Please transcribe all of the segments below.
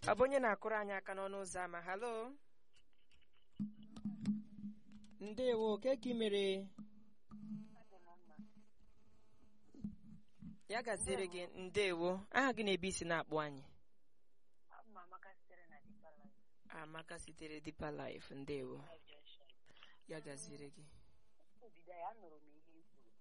ọ bụ onye na-akụrụ anyị aka n'ọnụ ụzọ ama halo ndewo ke ka ị mere ya gaziere gị ndewo aha gị na-ebe isi na-akpụ anyị amaka sitere Deeper Life ndewo ya gaziere gị Obido ya anụrụ m ihe i kwuru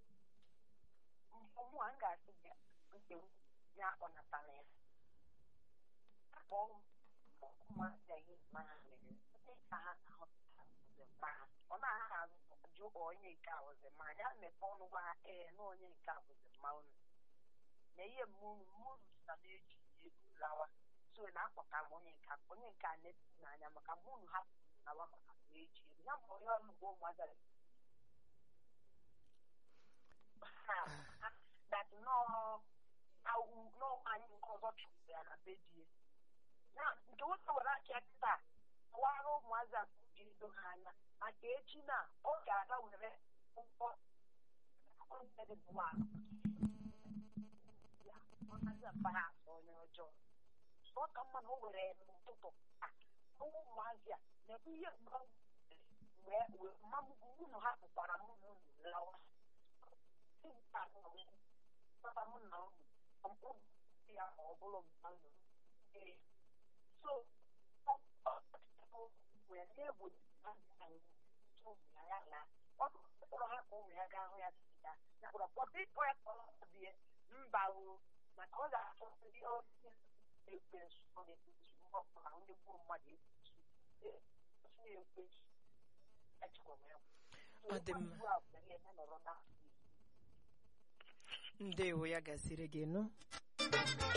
ụmụ a m ga-asị gị nke ya akpọnatala ya akpọ ụmụazị ya ihe ma ha mere ndị ka ha ahụta ma ha ọ na-aha ajụ onye nke a wụzi ma ya mepe ọnụ gwa ha ee na onye nke a wụzi mma unu na ihe mmụrụ mmụrụ na na-eji egwu lawa so na-akpọta m onye nke a onye nke a na-eti n'anya maka mmụrụ ha nawa maka na-eji egwu ya ma onye ọrụ ugbo ụmụazị that nọọ anyị nke ọzọ chụrụ ya na be die na nke nwoke were aka kịta kọwara ụmụazị a ji edo ha anya maka echi na ọ ga-aga were ụgbọ ya ọnazi mpara asọ onye ọjọọ ọ ka mma na o were n'ụtụtụ ọnwụ ụmụazị a na-ebu ihe mgbe mmamugwu unu ha pụkwara mụ na unu lawa papa m na unu ya ma ọ bụrụ mmanụ so wee na-egbo ya na ọ kpọrọ ha ka ụmụ ya gaa hụ ya sida ya kpọrọ kpọta ịkpọ ya ka ọ bie mba o maka ọ ga-achọ ndị ọrụ ekwe nso na-ekpesu mgbe ọbụla ndị gburu mmadụ ekpesu ekpesu Ọ dị mma. ndewo ya gasịrị gị nụ